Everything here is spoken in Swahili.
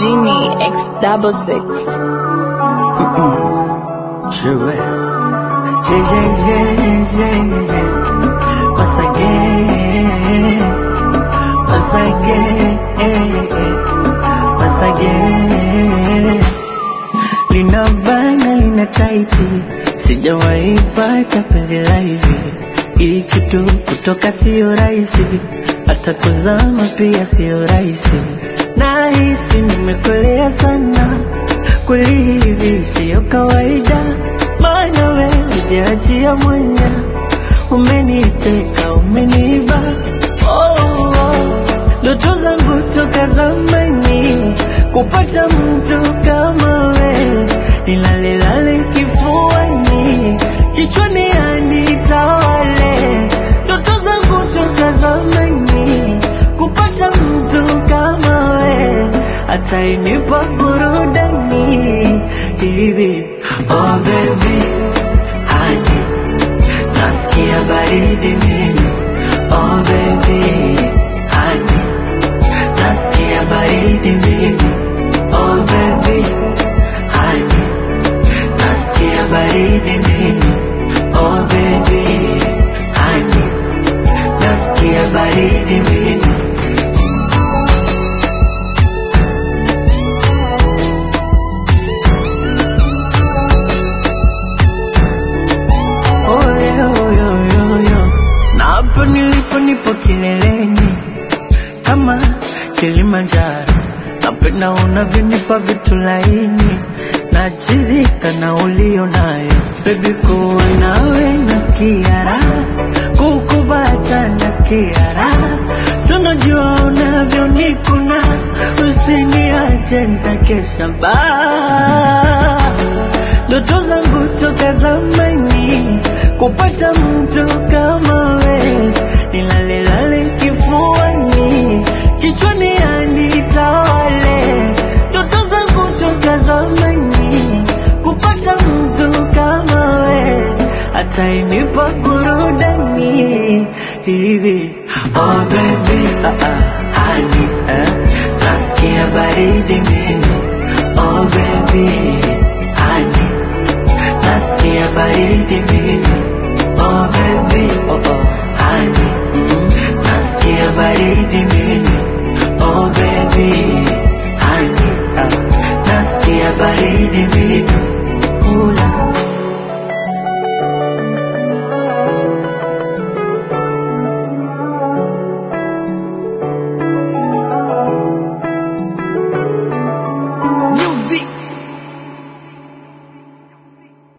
Genie X double six. Je vais. J'ai, j'ai, j'ai, j'ai, j'ai. Once again. Once again. Once again. Lina bana, lina taiti. Sijawahi pata penzi la hivi. Hii kitu kutoka sio rahisi. Hata kuzama pia sio rahisi. Nahisi nimekolea sana. Kweli hivi sio kawaida. Maana wewe hujaachia mwanya. Umeniteka, umeniba. Oh, oh. Ndoto zangu toka zamani kupata mtu kama we, nilale lale kifuani, kichwani anitawale. Ndoto zangu toka zamani kupata mtu kama we, atainipa burudani hivi. Oh baby, honey, nasikia baridi mimi. Oh baby, honey, nasikia baridi mimi. Oh baby, honey, nasikia baridi mimi. Oh baby, honey, nasikia baridi mimi. Oh, yo, yo, yo, yo. Na hapo nilipo nipo kileleni kama Kilimanjaro, napenda unavyonipa vitu laini, nachizika na ulio nayo bebi, kuwa nawe nasikia raha, kukubata nasikia raha, si unajua unavyonikuna, usiniache nitakesha baa ndoto zangu toka zamani kupata mtu kama we, nilale lale kifuani, kichwani anitawale. Ndoto zangu toka zamani kupata mtu kama we, atainipa burudani hivi. Oh baby, ah ah, honey, eh, nasikia baridi mimi. Oh baby, honey, nasikia baridi mimi. Oh baby,